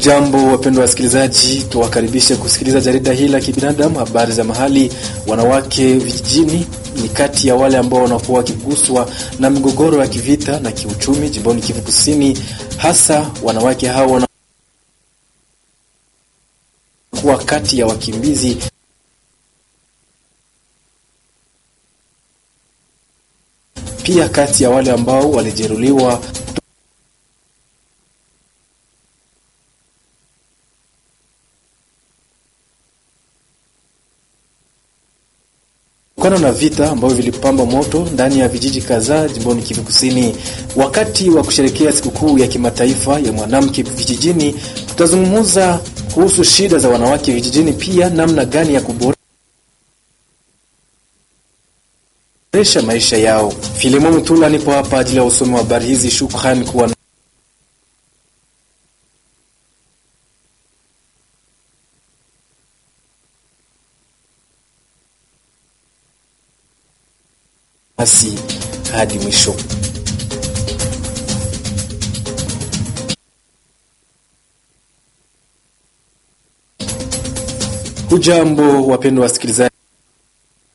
Hamjambo, wapendwa wasikilizaji, tuwakaribishe kusikiliza jarida hili la kibinadamu, habari za mahali. Wanawake vijijini ni kati ya wale ambao wanakuwa wakiguswa na migogoro ya kivita na kiuchumi jimboni Kivu Kusini. Hasa wanawake hao wanakuwa kati ya wakimbizi pia kati ya wale ambao walijeruhiwa kutokana na vita ambavyo vilipamba moto ndani ya vijiji kadhaa jimboni Kivu Kusini. Wakati wa kusherekea sikukuu ya kimataifa ya mwanamke vijijini, tutazungumza kuhusu shida za wanawake vijijini, pia namna gani ya kuboresha maisha yao. Filimo Mtula nipo hapa ajili ya usomi wa habari hizi. Shukrani kuwa nasi hadi mwisho. Hujambo wapendwa wasikilizaji.